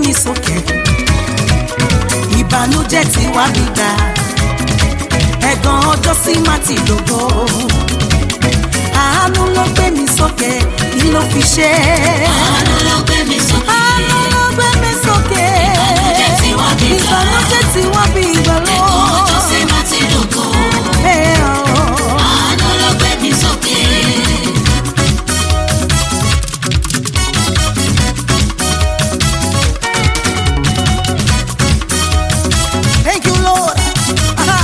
mi sókè ìbànújẹ́ tí wá mi gbà ẹ̀gàn ọjọ́ sí má ti dògbò àánú ló gbé mi sókè kí ló fi ṣe Àánú ló gbé mi sókè. àánú ló gbé mi sókè Ìbànújẹ́ tí wá mi gbà. ìbànújẹ́ tí wá mi gbà lọ. Ẹ̀kọ́ ọjọ́ sí má ti dògo. Ẹ ọ̀. Àánú ló gbé mi sókè. Thank you, Lord. Aha.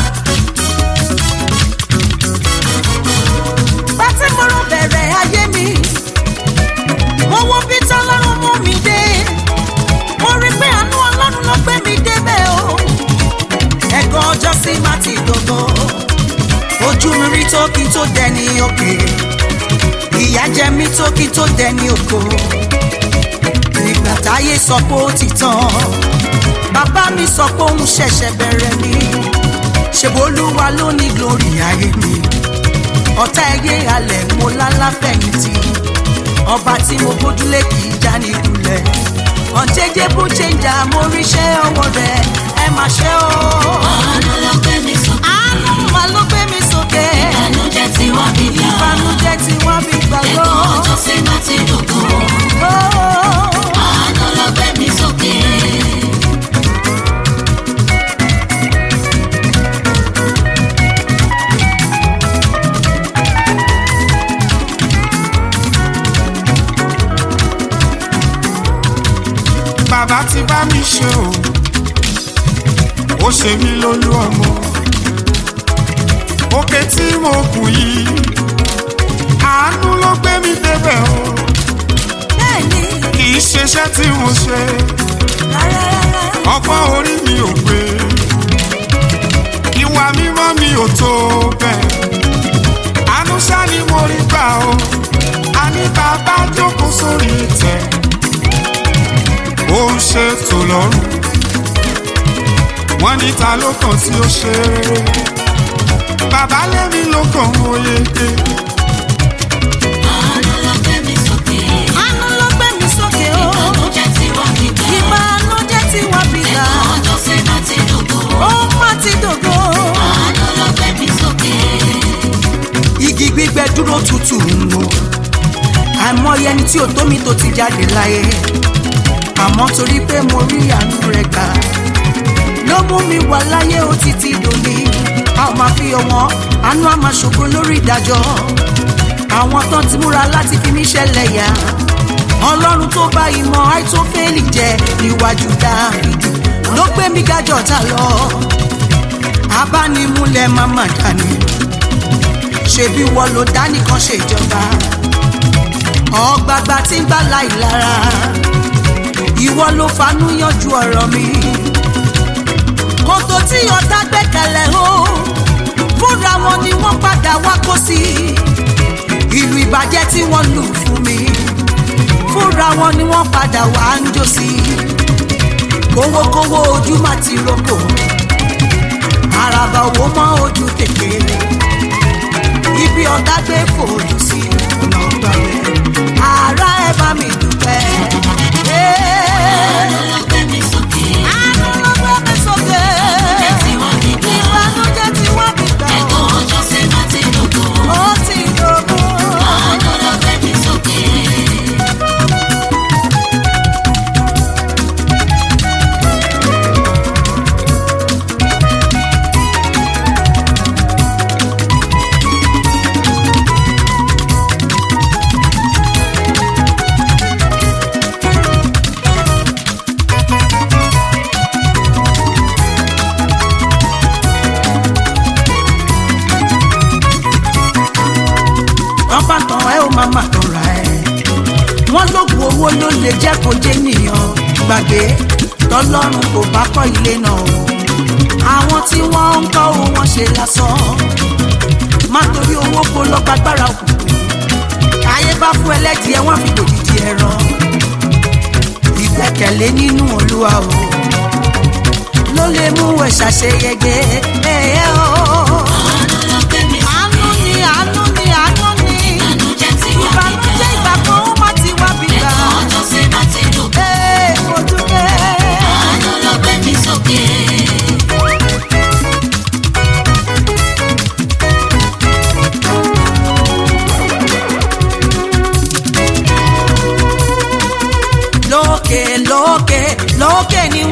Bàtí mo rò bẹ̀rẹ̀ ayé mi, mo wo bí tọ́lọ́run mú mi dé. Mo rí pé àánú ọlọ́run ló gbé mi débẹ̀ o. Ẹ̀gàn ọjọ́ sí má ti dògbò. Ojú mi rí tó kí n tó dẹni òkè. Ìyà jẹ mí tó kí n tó dẹni òkò. Nígbà táyé sọ pé ó ti tán bàbá mi sọ pé òun ṣẹ̀ṣẹ̀ bẹ̀rẹ̀ ni ṣèbólúwa ló ní glory ayé mi ọ̀tá ẹyẹ alẹ̀ mo lálàfẹ̀yìntì ọba tí mo gbójúlé kì í já ní ìkulẹ̀ ọ̀jẹ̀jẹ̀ bó ṣe ń jà mo ríṣẹ́ ọwọ́ rẹ̀ ẹ máa ṣe o. Àánú ló gbé mi sókè. àánú mà ló gbé mi sókè Ìbànújẹ́ tí wá mi gbà. ìbànújẹ́ tí wọ́n fi gbàgbọ́. Ẹ̀kọ́ ọjọ́ sí má ti dògo. Àánú ló gbé mi sókè. bàbá ti bá mi ṣe o ó ṣe mí lólú ọmọ òkè tí mo kù yìí àánú ló gbé mi débẹ̀ o bẹ́ẹ̀ni kì í ṣeṣẹ́ tí mo ṣe rárá ọgbọ́n orí mi ò gbé ìwà mímọ́ mi ò tó bẹ́ẹ̀ àánú ṣá ni mo rí gbà o àní bàbá jókòó sórí ìtẹ́ ó ń ṣètò lọ́rùn wọ́n ní ta ló kàn tí ó ṣe rere bàbá lẹ́mi ló kàn ó yege Àánú ló gbé mi sókè. àánú ló gbé mi sókè o. Ìbànújẹ́ tí wá mi gbà. ìbànújẹ́ tí wọ́n fi gbà Ẹ̀kọ́ ọjọ́ sí má ti dògo. ó má ti dògo. Àánú ló gbé mi sókè. igi gbígbẹ dúró tutù ń wò àìmọye ẹni tí ò tó mi tó ti jáde láyé àmọ́ torí pé mo rí àánú rẹ̀ gbà ló mú mi wà láyé ó ti ti dòní a ò máa fi ọwọ́n àánú á máa ṣògo lórí ìdájọ́ àwọn tán ti múra láti fi mí ṣẹlẹ̀ yá ọlọ́run tó bá ìmọ̀ àìtófẹ́lì jẹ níwájú dáfídì ló gbé mi gájọ́ ta lọ abánimúlẹ̀ máma dání ṣebí wọ́n ló dá nìkan ṣèjọba ọgbàgbà tí ń gbà láì lára ìwọ ló fanú yanjú ọ̀rọ̀ mi kòtò tí ọ̀tá gbẹ́kẹ̀lẹ̀ o fúnra wọn ni wọ́n padà wá kó sí ìlú ìbàjẹ́ tí wọ́n lù fún mi fúnra wọn ni wọ́n padà wá ń jó sí kówókówó ojú má ti roko àràbà owó mọ́ ojú kékeré ibi ọ̀gá gbé fòòlù sí ọ̀nà ọgbà rẹ̀ ara ẹ bá mi dúpẹ́. Àánú ló gbé mi sókè. àánú ló gbé mi sókè. Ìbànújẹ́ tí wá mi gbà. ìbànújẹ́ tí wọ́n fi gbà Ẹ̀kọ́ ọjọ́ sí má ti dògo. ó ti dògún. Àánú ló gbé mi sókè. wọ́n bá tàn ẹ́ ó máa máa tàn ra ẹ̀. wọ́n lóògùn owó ló lè jẹ́ kó jẹ́ nìyàn gbàgbé tọ́lọ́run kò bá kọ́ ilé náà o. àwọn tí wọ́n ń kọ́ owó wọn ṣe lásán má torí owó kó lọ gbàgbára òkùnkùn ayé bá fún ẹlẹ́dìẹ wọ́n fi dòdìdì ẹran ìgbẹ́kẹ̀lé nínú olúwa o ló lè mú ẹ ṣàṣeyege ẹ̀ẹ́ o. Àánú ló gbé mi àánú sókè. ni àánú ni àánú ni Ìbànújẹ́ tí wá mi ìbànújẹ́ gbà. ìgbà kan ó má ti wá bí gbà. Ẹ̀kọ́ ọjọ́ sí má ti dògo. Ee, mo dúpẹ́.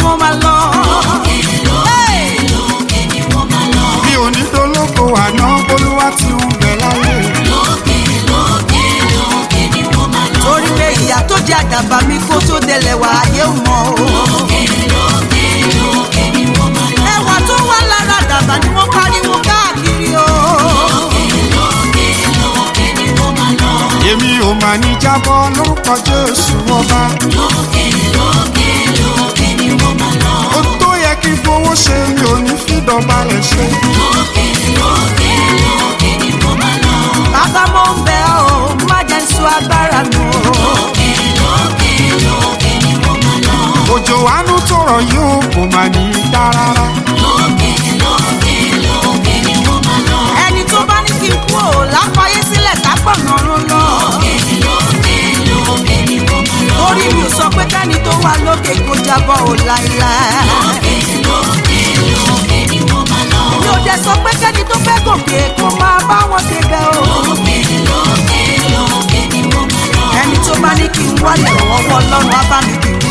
wọ́n máa lọ. lókè lókè Hey! lókè ni wọ́n máa lọ. mi ò ní dológo àná olúwa ti ń bẹ̀ láyé. lókè lókè lókè ni wọ́n máa lọ. torí pé ìyá tó jẹ àdàbà mi kó tó délẹ̀ wá ayé ò mọ̀ o. lókè lókè lókè ni wọ́n máa lọ. ẹwà tó wà lára àdàbà ni wọ́n pariwo káàkiri o. lókè lókè lókè ni wọ́n máa lọ. èmi ò mà ní jábọ́ lórúkọ jésù ọba. lókè lókè lókè ni wọ́n máa lọ. ó tó yẹ kí n fowó ṣe mi ò ní fìdọ̀balẹ̀ ṣe. lókè lókè lókè ni wọ́n máa lọ. bàbá mo ń bẹ̀ ọ́ má jẹ́ ń sọ agbára nù o. lókè lókè lókè ni wọ́n máa lọ. òjò àánú tọrọ yóò kò mà ní í dá rárá. lókè lókè lókè ni wọ́n máa lọ. ẹni tó bá ní kí n kú ò lápáyé sílẹ̀ kápọ̀nà rún lọ. lókè lókè lókè ni wọ́n máa lọ. torí mi ò sọ pé kẹ́ni tó wà lókè kó jábọ́ ò láíláí. lókè lókè lókè ni wọ́n máa lọ. mi ò dẹ̀ sọ pé kẹ́ni tó fẹ́ gòkè kó máa bá wọn ṣe bẹ́ o. lókè lókè lókè ni wọ́n máa lọ. ẹni tó bá ní kí n wálé ọwọ́ ọlọ́run á bá mi kí n